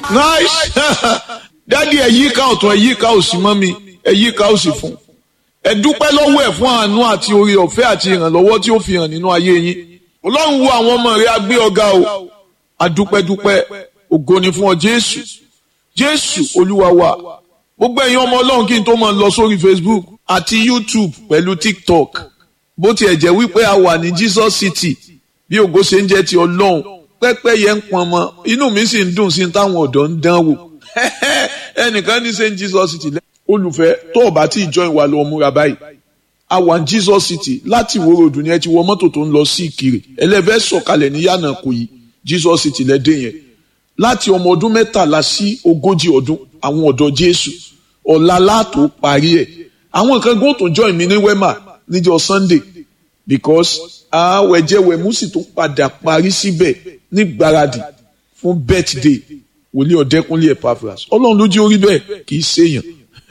nice dádì ẹ yíká ọ̀tún ẹ yíká òsì mọ́ mi ẹ yíká òsì fún ẹ dúpẹ́ lọ́wọ́ ẹ̀ fún àánú àti oore ọ̀fẹ́ àti ìrànlọ́wọ́ tí ó fi hàn nínú ayé yín ọlọ́run wo àwọn ọmọ rẹ̀ agbé ọ̀gá o adúpẹ́dúpẹ́ ògo ni fún ọ jésù jésù olúwa wa gbogbo ẹ̀yin ọmọ ọlọ́run kí n tó máa lọ sórí facebook àti youtube pẹ̀lú tiktok bó tiẹ̀ jẹ́ wípé a wà ní jesus city bí ògo ṣe ń jẹ́ ti ọlọ́run pẹ́pẹ́ yẹn ń pọn mọ́ inú mi sì ń dùn sí táwọn ọ̀dọ́ ń dán wò ẹnìkan ní st jesus city olùfẹ́ tó o bá tí ì join wa lọ múra báyìí a wà ní jesus city láti ìwó ròdù ni ẹ ti wọ mọ́tò tó ń lọ sí ìkirè ẹlẹ́fẹ́ sọ̀kalẹ̀ ní yànnà kò yí jesus city lẹ́dẹ̀ yẹn láti ọmọ ọdún mẹ́tàlá sí ogójì ọdún àwọn ọ̀dọ́ jésù ọ̀la látò parí ẹ̀ àwọn nǹkan gbọ́n tó join mi ní wema níjọ́ sunday because àwẹ̀jẹ̀wẹ̀mú sì tó padà parí síbẹ̀ ní gbáradì fún birthday wòlíì ọ̀dẹ́kúnlé epaphras ọlọ́run ló jí orí bẹ́ẹ̀ kì í ṣèyàn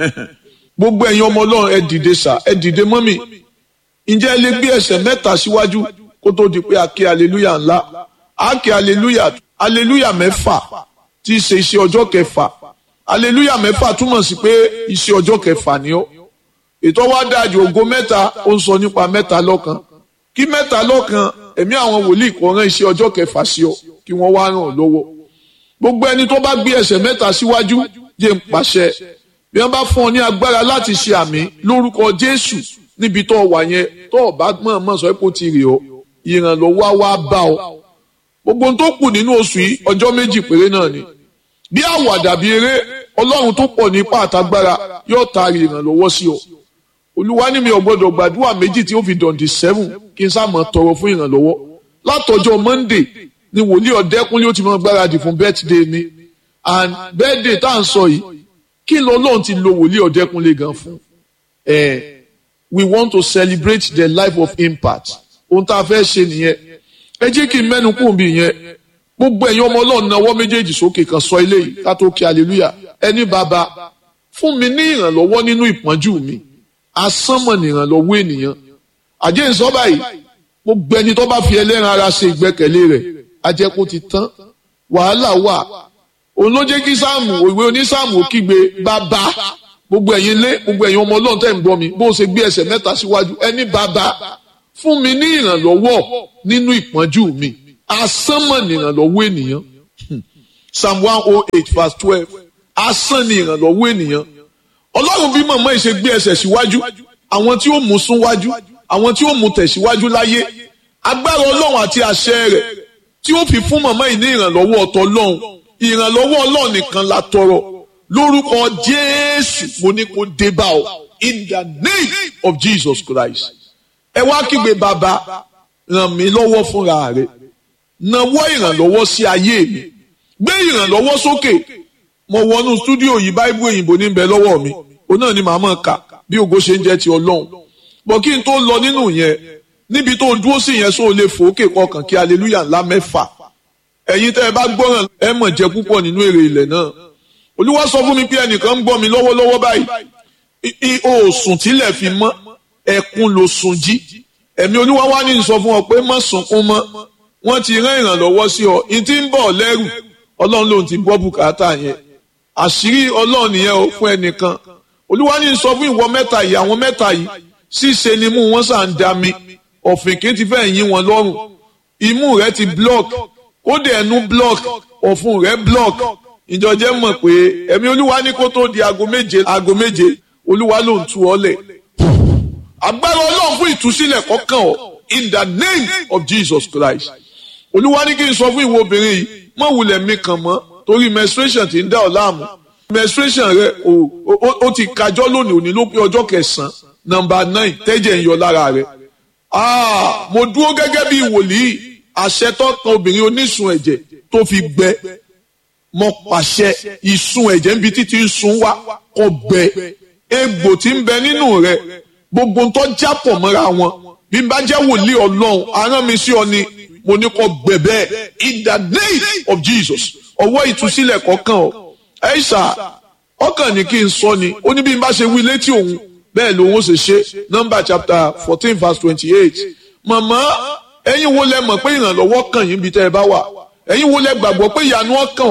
gbogbo ẹ̀yin ọmọ ọlọ́run ẹ dìde sà ẹ dìde mọ́mì ǹjẹ́ ẹ lè gbé ẹsẹ̀ mẹ́ta síwájú kó tó di pé a ké aleluya ńlá a ké aleluya aleluya mẹ́fà tí í ṣe iṣẹ́ ọjọ́ kẹfà aleluya mẹ́fà túmọ̀ sí pé iṣẹ́ ọjọ́ kẹfà ni ó ètò wa dájú ògo mẹ́ta ó ń sọ nípa mẹ́ta lọ́kan kí mẹ́ta lọ́kan ẹ̀mí àwọn wòlíì kò rán iṣẹ́ ọjọ́ kẹfà sí ọ kí wọ́n wá ràn ọ́ lọ́wọ́ gbogbo ẹni tó bá gbé ẹsẹ̀ mẹ́ta síwájú jẹ́ ń pàṣẹ bí wọ́n bá fún ọ ní agbára láti ṣe àmì lórúkọ Jésù níbi tó wà yẹn tó o bá mọ̀ọ́mọ̀ sọ pé ó ti rè ọ́ ìrànlọ́wọ́ á wá bá ọ gbogbo ohun tó kù nínú oṣù yìí ọjọ́ méjì péré náà ni bí àwàdà bí eré Ọlọ́run tó pọ̀ ní ipá àtagbára yóò taari ìrànlọ́wọ́ sí ọ Olúwa ní mi ò gbọ́dọ̀ gbàdúrà méjì tí ó fi dọ̀ǹdì seven kí n sáà mọ̀ tọrọ fún ìrànlọ́wọ́ látọjọ́ Monday ni wòlíì ọ̀dẹ́kúnlé ó ti mọ gbáradì fún birthday mi and birthday tá à ń sọ yìí kí ló lóun ti lo wòlíì ọ̀dẹ́kúnlé gan fún ẹ we want to celebrate the life of impact ohun tá a fẹ́ ṣe nìyẹn ẹ jẹ́ kí n mẹ́nu kún bí yẹn gbogbo ẹ̀yin ọmọ ọlọ́run náwó méjèèjì sókè kan sọ ilé yìí ká tó kí hallelujah ẹni bàbá fún mi ní ìrànlọ́wọ́ nínú ìpọ́njú mi asánmọ̀ ní ìrànlọ́wọ́ ènìyàn àjẹ́ ìsọ́ báyìí gbogbo ẹni tó bá fi ẹlẹ́ran ara ṣe ìgbẹ́kẹ̀lé rẹ̀ ajẹ́ kó ti tán wàhálà wà òun ló jẹ́ kí sáàmù òwe onísáàmù kígbe bàbá gbogbo ẹ̀yin lé gbogbo ẹ̀yin ọmọ ọlọ́run tẹ̀ ń gbọ́ mi bó o ṣe gbé ẹsẹ̀ mẹ́ta síwájú ẹni bàbá fún mi ní ìrànlọ́wọ́ nínú ìpọ́njú mi asánmọ̀ ní ìrànlọ́wọ́ ènìyàn psalm one oh eight verse twelve asán ní ìrànlọ́wọ́ ènìyàn ọlọ́run bí màmá yìí ṣe gbé ẹsẹ̀ síwájú àwọn tí ó mú sún wájú àwọn tí ó mú tẹ̀síwájú láyé agbára ọlọ́run àti àṣẹ rẹ̀ tí ó fi fún màmá yìí ní ìrànlọ́wọ́ ọ̀tọ̀ ọlọ́run ìrànlọ́wọ́ ọlọ́run nìkan la tọrọ lórúkọ jésù mo ní kó dé bá ọ in the name of jesus christ ẹ wá kígbe bàbá ràn mí lọ́wọ́ fúnra rẹ̀ nawọ́ ìrànlọ́wọ́ sí ayé mi gbé ìrànlọ́wọ́ sókè mo wọnú stúdíò yìí báíbù òyìnbó ní bẹ lọ́wọ́ mi òun náà ni màá mọ̀ ká bí ògo ṣe ń jẹ́ ti ọlọ́run bọ̀ kí n tó lọ nínú yẹn níbi tó dúró sí yẹn sóò lè fòókè kọkàn kí aleluya ńlá mẹ́fà ẹ̀yin tẹ́ ẹ bá gbọ́ràn ẹ mọ̀ jẹ́ púpọ̀ nínú èrè ilẹ̀ náà olúwa sọ fún mi pé ẹnìkan ń gbọ́ mi lọ́wọ́lọ́wọ́ báyìí o sùn tílẹ̀ fi mọ́ ẹkún ló sùn jí ẹ̀mí olúwa wá ní sọ fún ọ pé má sunkún mọ́ wọ́n ti rán ìrànlọ́wọ́ sí ọ ní tí ń bọ̀ lẹ́rù ọlọ́run lòun ti gbọ́ bùkátà yẹn àṣírí ọlọ́run nìyẹn o fún ẹnìkan olúwa ní sọ fún ìwọ mẹ́ta yìí àwọn mẹ́ta yìí ṣíṣe ni mú wọn sàn dá mi ọ̀fìnkì ti fẹ́ yín wọn lọ́rùn imú rẹ ti block kódé ẹnu block ọ̀fun rẹ block ìjọjẹ́ mọ̀ pé ẹ̀mí olúwa ní kó tó di aago méje aago méje olúwa ló ń tu ọ lẹ̀ agbára ọlọ́run fún ìtúsílẹ̀ kọ́kàn ọ in the name of Jesus Christ olúwa ní kí n sọ fún ìwọ obìnrin yìí mọ̀ wulẹ̀ mi kàn mọ́ torí menstruation ti ń dá ọ láàmú menstruation rẹ o o ti kájọ́ lónìí òní ló pé ọjọ́ kẹsàn-án nọ́mbà nine tẹ́jẹ̀ ń yọ lára rẹ ah mo dúró gẹ́gẹ́ bí wòlíì àṣẹ tó kan obìnrin onísun ẹ̀jẹ̀ tó fi gbẹ mo pàṣẹ ìsun ẹ̀jẹ̀ níbi títí ń sun wá kó gbẹ egbò tí ń bẹ nínú rẹ gbogbo ń tọ́ jápọ̀ mọ́ra wọn bí n bá jẹ́ wòlíì ọlọ́run arán mi sí ọ ni mo ní kó gbẹ bẹ́ẹ̀ in the name of Jesus ọwọ́ ìtúsílẹ̀ kọ̀ọ̀kan ọ ẹ̀ṣà ọkàn ní kí n sọ ni ó ní bí n bá ṣe wí létí òun bẹ́ẹ̀ lòun ó ṣe ṣe number chapter fourteen verse twenty-eight màmá ẹ̀yin wo lẹ mọ̀ pé ìrànlọ́wọ́ kàn yín bí tẹ́ ẹ bá wà ẹ̀yin wo lẹ gbàgbọ́ pé ìyanu ọkàn ọ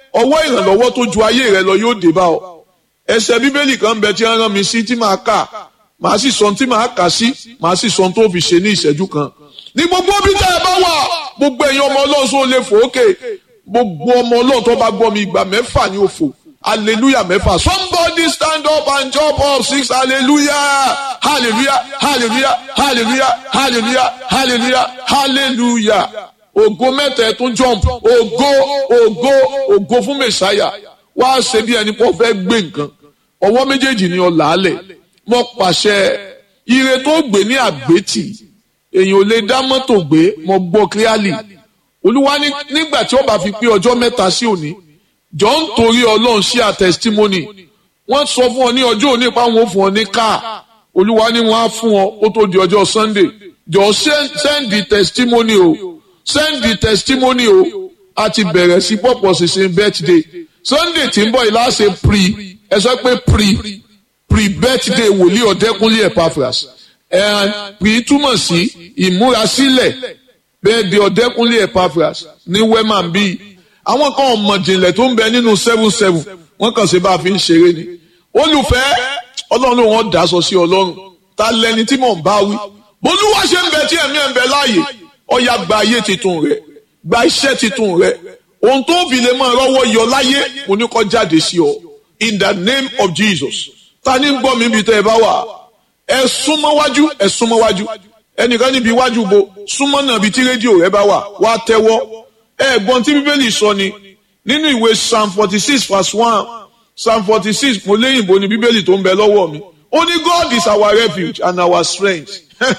ọwọ́ ìrànlọ́wọ́ tó ju ayé rẹ lọ yóò dé bá ọ ẹsẹ̀ bíbélì kan bẹ tí wọ́n rán mi sí tí màá kà màá sì sọ tí màá kà sí màá sì sọ tó fi ṣe ní ìṣẹ́jú kan ní gbogbo bí tẹ́ ẹ bá wà gbogbo ẹ̀yin ọmọ ọlọ́run sọ lè fò ókè gbogbo ọmọ ọlọ́run tó bá gbọ́ mi ìgbà mẹ́fà ní òfò hallelujah mẹ́fà somebody stand up and jump up six hallelujah hallelujah hallelujah hallelujah hallelujah hallelujah hallelujah ògo mẹ́ta ẹ̀ tún jump ògo ògo ògo fún mẹ́sáyà wá ṣe bí ẹni pọ̀ fẹ́ gbé nǹkan ọwọ́ méjèèjì ni ọ làálẹ̀ mo pàṣẹ ire tó gbé ní àgbétì èèyàn ò lè dá mọ́tò gbé mo gbọ́ clearly olúwa nígbà tí ó bá fi pé ọjọ́ mẹ́ta sí òní jọ ń torí ọlọ́run sí a testimony wọ́n sọ fún ọ ní ọjọ́ òní pa wọn fún ọ ní káà olúwa ni wọ́n á fún ọ ó tó di ọjọ́ sunday jọ send the testimony o send the testimony o a ti bẹ̀rẹ̀ sí pọ̀pọ̀ ṣinṣin birthday sunday tí ń bọ̀ yìí láṣẹ pre ẹ sọ pé pre pre birthday wòlíì ọ̀dẹ́kúnlé epaphras ẹ̀ pre túmọ̀ sí ìmúrasílẹ̀ bẹ́ẹ̀ di ọ̀dẹ́kúnlé epaphras ní wema bíi àwọn kan ọmọ jìnlẹ̀ tó ń bẹ nínú seven seven wọ́n kàn ṣe bá a fi ń ṣeré ni olùfẹ́ ọlọ́run ló wọ́n dàsọ sí ọlọ́run ta lẹni tí mò ń bá wí bolúwa ṣe ń bẹ tí ẹ̀mí ẹ̀ ń bẹ láàyè ọ̀yà gba ayé titun rẹ̀ gba iṣẹ́ titun rẹ̀ ohun tó fi lè máa rọ́wọ́ yọ láyé mo ní kó jáde sí ọ in the name of Jesus ta ni ń gbọ́ mi bí tẹ́ ẹ bá wà ẹ súnmọ́ wájú ẹ súnmọ́ wájú ẹnìkan níbi iwájú bo súnmọ́ náà bí tí rédíò rẹ bá wà wá tẹ́wọ́ ẹ̀gbọ́n tí bíbélì sọ ni nínú ìwé psalm forty six verse one psalm forty six mo léyìnbó ni bíbélì tó ń bẹ lọ́wọ́ mi ó ní God is our refuge and our strength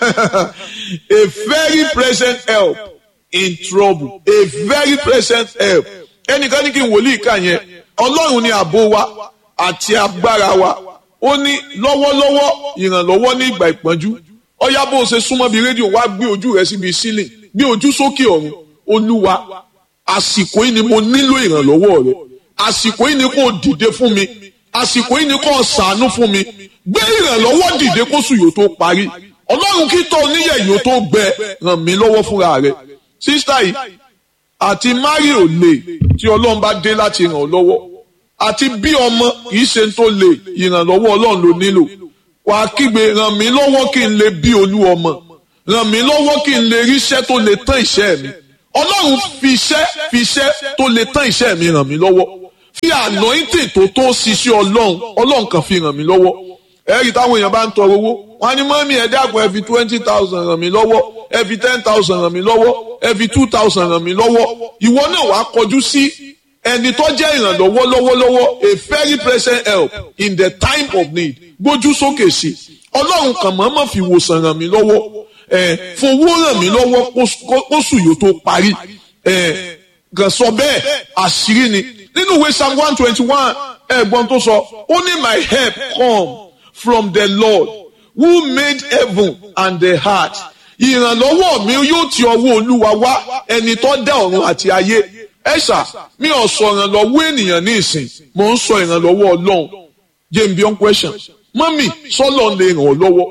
a very present help in trouble a very present help ẹnìkan ní kí n wòlíì kà yẹn ọlọ́run ni ààbò wa àti agbára wa ó ní lọ́wọ́lọ́wọ́ ìrànlọ́wọ́ ní ìgbà ìpọ́njú ọ̀yá bó o ṣe súnmọ́ bí rédíò wá gbé ojú rẹ síbi sílẹ̀ gbé ojú sókè ọ̀run olúwa àsìkò yìí ni mo nílò ìrànlọ́wọ́ rẹ àsìkò yìí ni kò dìde fún mi àsìkò yìí ni kò ṣàánú fún mi gbé ìrànlọ́wọ́ dìde kóṣù yóò tó parí ọlọ́run kí tọ́ oníyẹ̀ yóò tó gbẹ ràn mí lọ́wọ́ fúnra rẹ sísítà yìí àti mari ò lè tí ọlọ́run bá dé láti ràn ọ́ lọ́wọ́ àti bí ọmọ kìí ṣe tó lè ìrànlọ́wọ́ ọlọ́run ló nílò wàá kígbe ràn mí lọ́wọ́ kí n lè bí olú ọmọ ràn mí lọ́wọ́ kí n lè ríṣẹ́ tó lè tán ìṣẹ́ mi ọlọ́run fi iṣẹ́ fi iṣẹ́ tó lè tán iṣẹ́ mi ràn mí lọ́wọ́ fi anointing tó tó ṣiṣẹ́ ọlọ́run ọlọ́run kan fi ràn mí lọ́wọ́ ẹ̀rí táwọn èèyàn bá ń tọrọ owó wọn ní mọ́mí ẹ dákun ẹ fi twenty thousand ràn mí lọ́wọ́ ẹ fi ten thousand ràn mí lọ́wọ́ ẹ fi two thousand ràn mí lọ́wọ́ ìwọ náà wàá kọjú sí ẹni tó jẹ́ ìrànlọ́wọ́ lọ́wọ́lọ́wọ́ a very present help in the time of need gbójú sókè sí ọlọ́run kan mọ̀ọ́mọ̀ fi wòsàn ràn mí lọ́wọ́ ẹ fowó ràn mí lọ́wọ́ kóṣù yóò tó parí ẹ kàn sọ bẹ́ẹ̀ àṣírí ni nínú ìwé psalm one twenty one ẹ̀gbọ́n tó sọ ó ní my help come from the lord who made heaven and the heart ìrànlọ́wọ́ mi yóò ti ọwọ́ olúwa wá ẹni tó dá ọ̀run àti ayé ẹ̀ṣà mi ò sọ ìrànlọ́wọ́ ènìyàn ní ìsìn mò ń sọ ìrànlọ́wọ́ ọlọ́run james beyond question mọ́mì sọ́lọ́ lè ràn ọ́ lọ́wọ́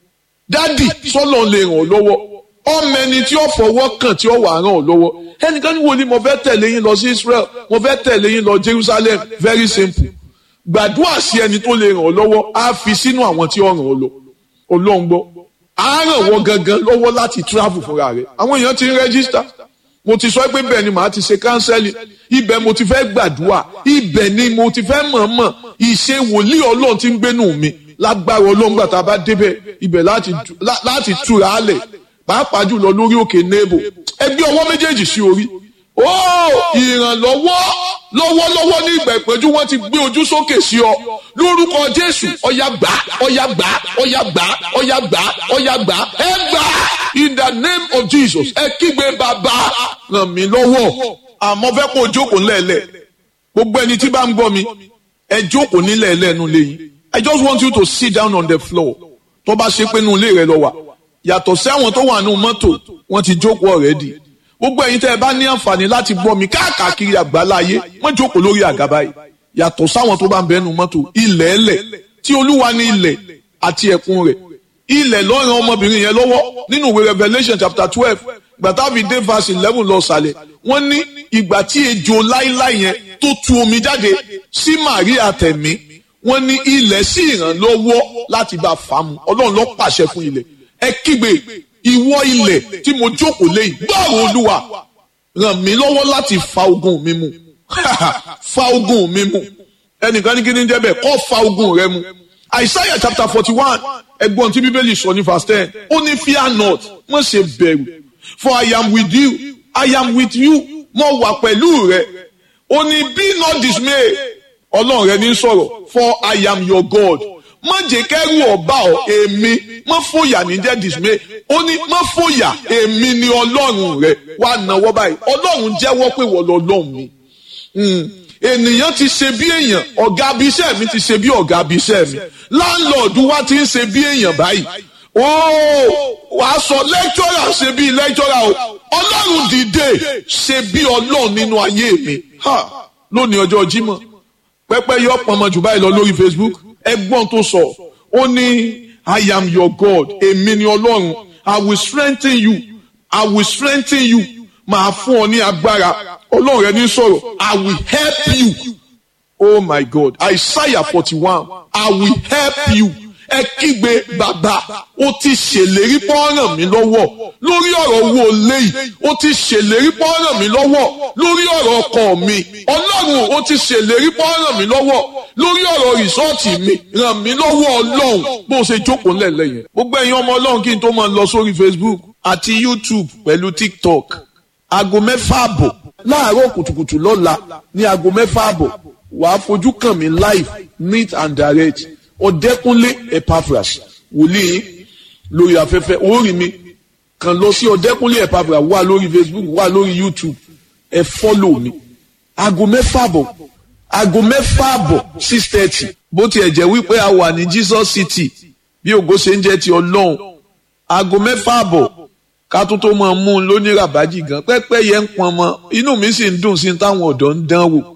dádì sọ́lọ́ lè ràn ọ́ lọ́wọ́ ọmọ ẹni tí ó fọwọ́ kàn tí ó wà ràn ọ́ lọ́wọ́ ẹnìkan ní wo ni mo fẹ́ tẹ̀lé yín lọ sí Israel mo fẹ́ tẹ̀lé yín lọ Jerusalem very simple gbàdúrà sí ẹni tó lè ràn ọ́ lọ́wọ́ á fi sínú àwọn tí ó ràn ọ́ lọ ọlọ́run gbọ́ á ràn wọ́n gangan lọ́wọ́ láti travel fúnra rẹ̀ àwọn èèyàn ti ń rẹ́gísítà mo ti sọ pé bẹ́ẹ̀ ni màá ti ṣe kánsẹ́lì ibẹ̀ mo ti fẹ́ gbàdúrà ibẹ̀ ni mo ti fẹ́ mọ̀ọ́mọ̀ ìṣe wòlíì ọlọ́run ti ń gbénú mi lágbára ọlọ́run gbà tá a bá débẹ̀ ibẹ̀ láti túra á lẹ̀ pàápàá jùlọ lórí òkè nebo ẹgbẹ́ ọwọ́ méjèèjì sí orí ó ìrànlọ́wọ́ lọ́wọ́lọ́wọ́ ní ìgbà ìpẹ́jú wọ́n ti gbé ojú sókè sí ọ lórúkọ jésù ọ̀yà gbà ọ̀yà gbà ọ̀yà gbà ọ̀yà gbà ọ̀yà gbà ẹ gbà in the name of jesus ẹ kígbe bàbá ràn mí lọ́wọ́ àmọ́ fẹ́ kó o jókòó ńlẹ̀ẹ́lẹ̀ gbogbo ẹni tí bá ń gbọ́ mi ẹ jókòó nílẹ̀ẹ́lẹ̀ nu lẹ́yìn i just want you to sit down on the floor tó bá ṣe pé nu ilé rẹ lọ wà yàtọ̀ sí àwọn tó wà nù mọ́tò wọ́n ti jókòó already gbogbo ẹ̀yin tẹ́ ẹ bá ní àǹfààní láti gbọ́ mi káàkiri àgbáláyé wọ́n jókòó lórí àga báyìí yàtọ̀ sáwọn tó bá ń bẹ́nu mọ́tò ilẹ̀ ẹlẹ̀ tí olúwa ní ilẹ̀ àti ẹ̀kún rẹ̀ ilẹ̀ lọ́ràn ọmọbìnrin yẹn lọ́wọ́ nínú ìwé Revelation chapter twelve gbàtàbí dé verse eleven lọ sàlẹ̀ wọ́n ní ìgbà tí ejò láíláí yẹn tó tó tu omi jáde sí Màríà tẹ̀mí wọ́n ní ilẹ̀ sí ìrànlọ́wọ́ láti bá fà á mu ọlọ́run ló pàṣẹ fún ilẹ̀ ẹ kígbe ìwọ ilẹ̀ tí mo jókòó lẹ́yìn gbọ́rọ̀ olúwa ràn mí lọ́wọ́ láti fa ogun mi mu fa ogun mi mu ẹnìkan ní kí ni jẹ́ bẹ́ẹ̀ kọ́ fa ogun rẹ mu Isaiah chapter forty one ẹgbọ́n tí bíbélì sọ ní verse ten ó ní fear not má ṣe bẹ̀rù for I am with you I am with you mo wà pẹ̀lú rẹ ó ní be not dismay ọlọ́run rẹ ní sọ̀rọ̀ for I am your God má jẹ́ kẹ́rù ọba ọ èmi má fòyà ní jẹ́ dismay ó ní má fòyà èmi ni ọlọ́run rẹ wà náwó báyìí ọlọ́run jẹ́wọ́ pé wọ́n lọ lọ́hùn mi ènìyàn ti ṣe bí èèyàn ọ̀gá abiṣẹ́ mi ti ṣe bí ọ̀gá abiṣẹ́ mi láńlọ́ọ̀dù wa ti ń ṣe bí èèyàn báyìí ooo wàá sọ lẹ́kítọ́rà ṣe bí lẹ́kítọ́rà o ọlọ́run dìde ṣe bí ọlọ́run nínú ayé mi lónìí ọjọ́ Jímọ̀ pẹ́pẹ́ yọ pọnmọ jù báyìí lọ lórí Facebook ẹgbọ́n tó sọ ó ní I am your God èmi ni ọlọ́run I will strengthen you I will strengthen you màá fún ọ ní agbára ọlọ́run rẹ ní sọ̀rọ̀ I will help you oh my God Isaiah forty one I will help you ẹ kígbe bàbá ó ti ṣèlérí pọ́nrán mi lọ́wọ́ lórí ọ̀rọ̀ owó léyìí ó ti ṣèlérí pọ́nrán mi lọ́wọ́ lórí ọ̀rọ̀ ọkọ mi ọlọ́run ó ti ṣèlérí pọ́nrán mi lọ́wọ́ lórí ọ̀rọ̀ rìsọ́ọ̀tì mi ràn mí lọ́wọ́ ọlọ́run bó ṣe jókòó ńlẹ̀lẹ̀ yẹn. gbogbo ẹ̀yin ọmọ ọlọ́run kí n tó máa lọ sórí Facebook àti YouTube pẹ̀lú TikTok aago mẹ́fà àbọ̀ láàárọ̀ kùtùkùtù lọ́la ní aago mẹ́fà àbọ̀ wàá fojú kàn mí live neat and direct ọ̀dẹ́kúnlé epaphras wòlíì lórí afẹ́fẹ́ orí mi kàn lọ sí ọ̀dẹ́kúnlé epaphras wà lórí facebook wà lórí youtube ẹ fọ́lò mi aago mẹ́fà bọ̀ aago mẹ́fà bọ̀ six thirty bó tiẹ̀ jẹ́ wípé a wà ní jesus city bí ògo ṣe ń jẹ́ ti ọlọ́run aago mẹ́fà bọ̀ ká tó tó máa mú un lóní ràbájì gan pẹ́pẹ́ yẹn ń pọn mọ́ inú mi sì ń dùn sí táwọn ọ̀dọ́ ń dán wò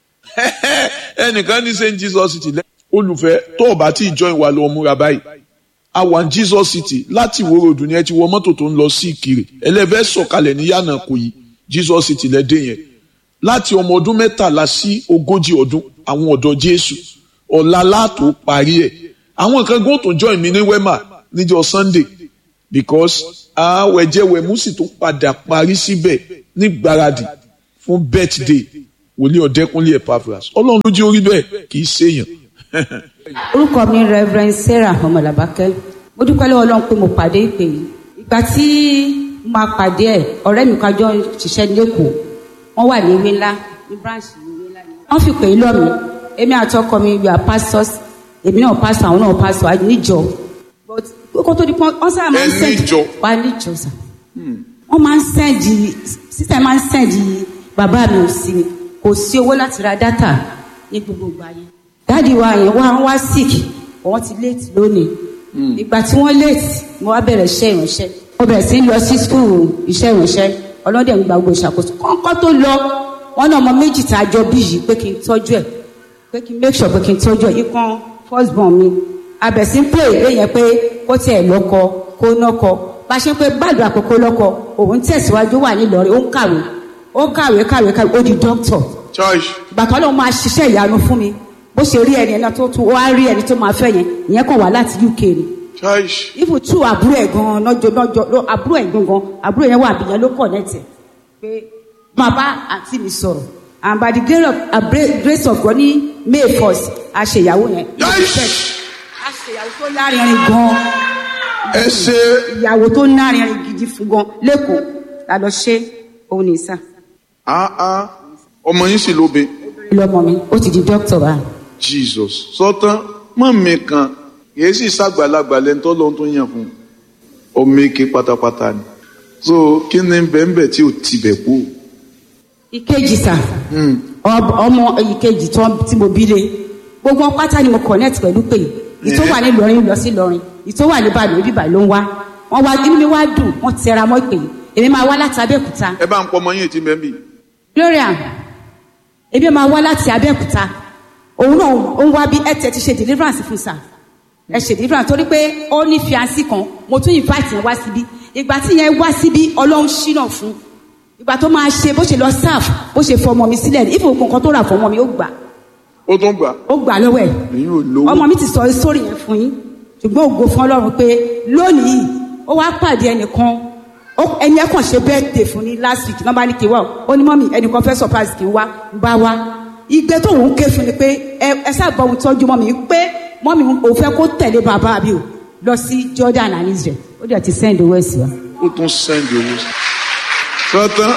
ẹnìkan ní st jesus city lẹ́yìn olùfẹ́ tó o bá tí ì join wa lọ múra báyìí a wà ní Jesus City láti ìwó ròdù ni ẹ ti wọ mọ́tò tó ń lọ sí Ìkirè ẹlẹ́fẹ́ sọ̀kalẹ̀ ní yànnà kò yí Jesus City lẹ́dẹ̀ yẹn láti ọmọ ọdún mẹ́tàlá sí ogójì ọdún àwọn ọ̀dọ́ Jésù ọ̀la látò parí ẹ̀ àwọn nǹkan gbọ́n tó join mi ní wema níjọ́ Sunday because àwẹ̀jẹ̀wẹ̀mú sì tó padà parí síbẹ̀ ní gbáradì fún birthday wòlíì ọ̀dẹ́kúnlé Epaphras ọlọ́run ló jẹ́ orí bẹ́ẹ̀ kì í ṣèyàn orúkọ mi reverend sarah ọmọlàbákẹ́ mo dúpẹ́ lọ́wọ́ ọlọ́run pé mo pàdé ìpè yìí ìgbà tí mo máa pàdé ẹ̀ ọ̀rẹ́ mi kájọ ṣiṣẹ́ lẹ́kọ̀ọ́ wọ́n wà ní ìwé ńlá ní branch ní ìwé ńlá ni wọ́n fi pè é lọ́mí èmi àti ọkọ mi we are pastors èmi náà pastor àwọn náà pastor àjò níjọ but kó tó di pọ́n wọ́n sábà máa ń send wà níjọ sà wọ́n máa ń send sísè máa ń send bàbá mi ò sí ni kò sí owó láti ra data ní gbogbo ìgbà yẹn dáàdi wa yẹn wá wá sick wọ́n ti late lónìí ìgbà tí wọ́n late mo wá bẹ̀rẹ̀ iṣẹ́ ìránṣẹ́ mo bẹ̀rẹ̀ sí lọ sí school iṣẹ́ ìránṣẹ́ ọlọ́dẹ̀ ń gba gbogbo ìṣàkóso kọ́ńkọ́ tó lọ wọ́n náà ọmọ méjì tá a jọ bí yìí pé kí n tọ́jú ẹ̀ pé kí n make sure pé kí n tọ́jú ẹ̀ ikán first born mi abẹ̀ sí ń pè é yẹn pé kó tiẹ̀ lọ́kọ kó nọ́kọ bá a ṣe ń pé gbàdúrà pé kó lọ́kọ òun tẹ̀síwájú wà nílọrin ó ń kàwé ó kàwé kàwé kàwé ó di doctor ìgbà tó lóun máa ṣiṣẹ́ ìyanu fún mi bó ṣe rí ẹni ẹni tó tún wá rí ẹni tó máa fẹ́ yẹn ìyẹn kàn wá láti UK ni. ifu tú àbúrò ẹ̀ gan-an lọ́jọ́ lọ́jọ́ àbúrò ẹ̀ gangan àbúrò yẹn wà àbíyẹn ló connect pé máa bá àǹtí mi sọ̀rọ̀ and by the grace of, uh, grace of God ní May first a ṣe ìyàwó yẹn. a ṣe ìyàwó tó lárinrin gan-an. ẹ ṣe. ìyàwó tó lárinrin gidi fún gan lẹ́kọ̀ọ́ la lọ ṣe òun ní sá. ọmọ yín sì lóbe. lọmọ mi ó ti di dókítà báyìí jesus sọtán mọ̀mí kan kìí sì ṣàgbàlagbà lẹ́ni tó lọ́n tó yàn fún ọmọ eke pátápátá ni so kí ni bẹ́ẹ̀nbẹ́ẹ̀ tí ò tibẹ̀ kú. ìkejì sà ọmọ ìkejì tí mo bí lé gbogbo pátá ni mo connect pẹ̀lú pé ìtò wà ní Ìlọrin lọ sí Ìlọrin ìtò wà ní Ìbàdàn ibi Ìbàdàn ló ń wá wọn wá inú mi wá dùn wọn tẹra mọ́ ìpè èmi máa wá láti Abẹ́òkúta. ẹ bá ń pọ ọmọ yín ètí mẹ́bí. Gloria èmi máa wá láti Abẹ́òkúta òun náà ó ń wá bí ẹ tẹ ti ṣe deliverance fún sa ẹ ṣe deliverance torí pé ó ní fiancé kan mo tún invite yẹn wá síbí ìgbà tí yẹn wá síbí ọlọ́run ṣínà fún ìgbà tó máa ṣe bó ṣe lọ sáf bó ṣe fọ ọmọ mi sílẹ̀ ìfò ògùn kan tó rà fún ọmọ mi ó gbà ó tún gbà ó gbà lọ́wọ́ ẹ̀ èyí ò lówó ọmọ mi ti sọ sórí yẹn fún yín ṣùgbọ́n ògo fún ọlọ́run pé lónìí ó wá pàdé ẹnìkan ó- ẹni ẹ kàn ṣe birthday fún ní last week nọ́mbà ní kí n wá o ó ní mọ́mì ẹnìkan fẹ́ surprise kí n wá ń bá wá igbe tó ń ké fún ni pé ẹ ẹ sábà ohun tọ́jú mọ́mì pé mọ́mì ò fẹ́ kó tẹ̀lé bàbá mi o lọ sí Jordan and Israel ó dẹ̀ ti send owó ẹ̀ sí wa. ó tún sẹ́ndì owó sí. tọ́tán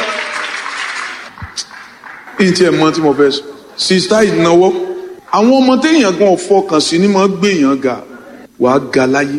ní tí ẹ mọ tí mo fẹ́ sọ sista ìnáwó àwọn ọmọ téèyàn gan fọkàn sí ni máa gbèyàn ga wàá ga láyé.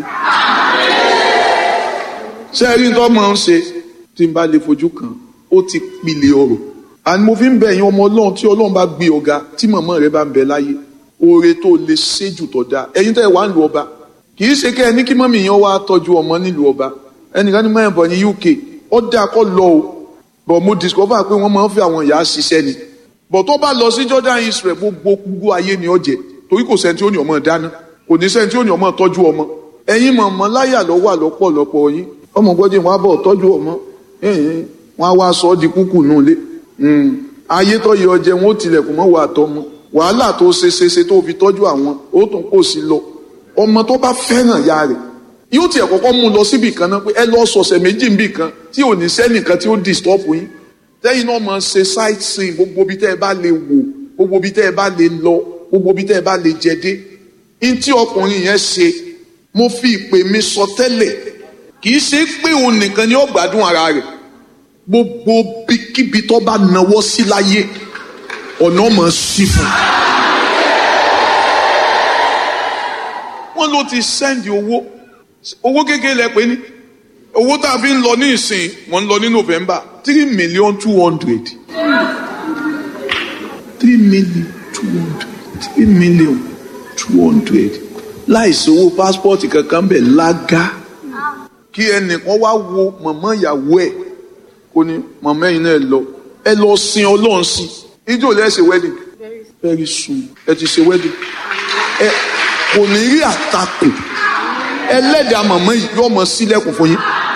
ṣé ẹ rí nǹkan máa ń ṣe tí n bá lè fojú kan ó ti pilẹ̀ ọ̀rọ̀ àni mo fi ń bẹ̀ yín ọmọ ọlọ́run tí ọlọ́run bá gbé ọ̀gá tí màmá rẹ bá ń bẹ láyé oore tó lè ṣe jù tó dáa ẹ̀yin tẹ́ ẹ wá ń lu ọba kì í ṣe kẹ́ ẹ ní kí mọ́mì yẹn wá tọ́jú ọmọ nílùú ọba ẹnìkan ní mẹ́rin bọ̀ ní UK ó dáa kọ́ lọ o bọ̀ mo discover pé wọ́n máa ń fi àwọn ìyá ṣiṣẹ́ ni bọ̀ tó bá lọ sí Jordan Israel gbogbo gbogbo ayé ni ó jẹ torí kò sẹ́ni tí ó ní ọmọ dáná kò ní sẹ́ni tí ó ní ọmọ tọ́jú ọmọ ẹ̀yin mọ̀mọ́ láyà ló wà lọ́pọ̀lọpọ̀ yín ọmọ gbọ́dọ̀ wọn á bọ̀ tọ́jú ọmọ ẹ̀yìn wọn á wá sọ ọ́ di kúkú nù lé ayé tó yẹ ọjẹ wọn ó tilẹ̀kùn mọ́ wà tọmọ wàhálà tó ṣe ṣe ṣe tó fi tọ́jú àwọn ó tún kò sí lọ ọmọ tó bá fẹ́ràn ya rẹ̀ yóò tiẹ̀ kọ́kọ́ mú un lọ síbì kan náà pé ẹ lọ sọ̀sẹ̀ méjì níbì kan tí ò ní sẹ́nìkan tí ó disturb yín tẹ́yìn náà máa ṣe sight seeing gbogbo ibi tẹ́ ẹ bá lè wò gbogbo ibi tẹ́ ẹ bá lè lọ gbogbo ibi tẹ́ ẹ bá lè jẹ dé ní tí ọkùnrin yẹn ṣe mo fi ìpè mi sọ tẹ́lẹ̀ kì í ṣe pé òun nìkan ni ó gbádùn ara rẹ̀ gbogbo bíkíbi tó bá nawọ́ sí láyé ọ̀nà máa ṣí fún un. wọ́n ló ti sẹ́ndì owó owó kékeré lẹ pé ní owó tá a fi ń lọ ní ìsìn wọ́n ń lọ ní November three million two hundred three million two hundred three million two hundred láìsí owó pásítọ̀tì kankan bẹ̀ lága kí ẹnìkan wá wo mọ̀mọ́ ìyàwó ẹ̀ kó ní mọ̀mọ́ ẹ̀yin náà lọ ẹ lọ sin ọlọ́run sí ijó lẹ́sẹ̀ wedding very soon ẹ ti ṣe wedding ẹ kò ní rí àtakò ẹlẹ́dàá mọ̀mọ́ yìí yóò mọ sílẹ̀kùn fún yín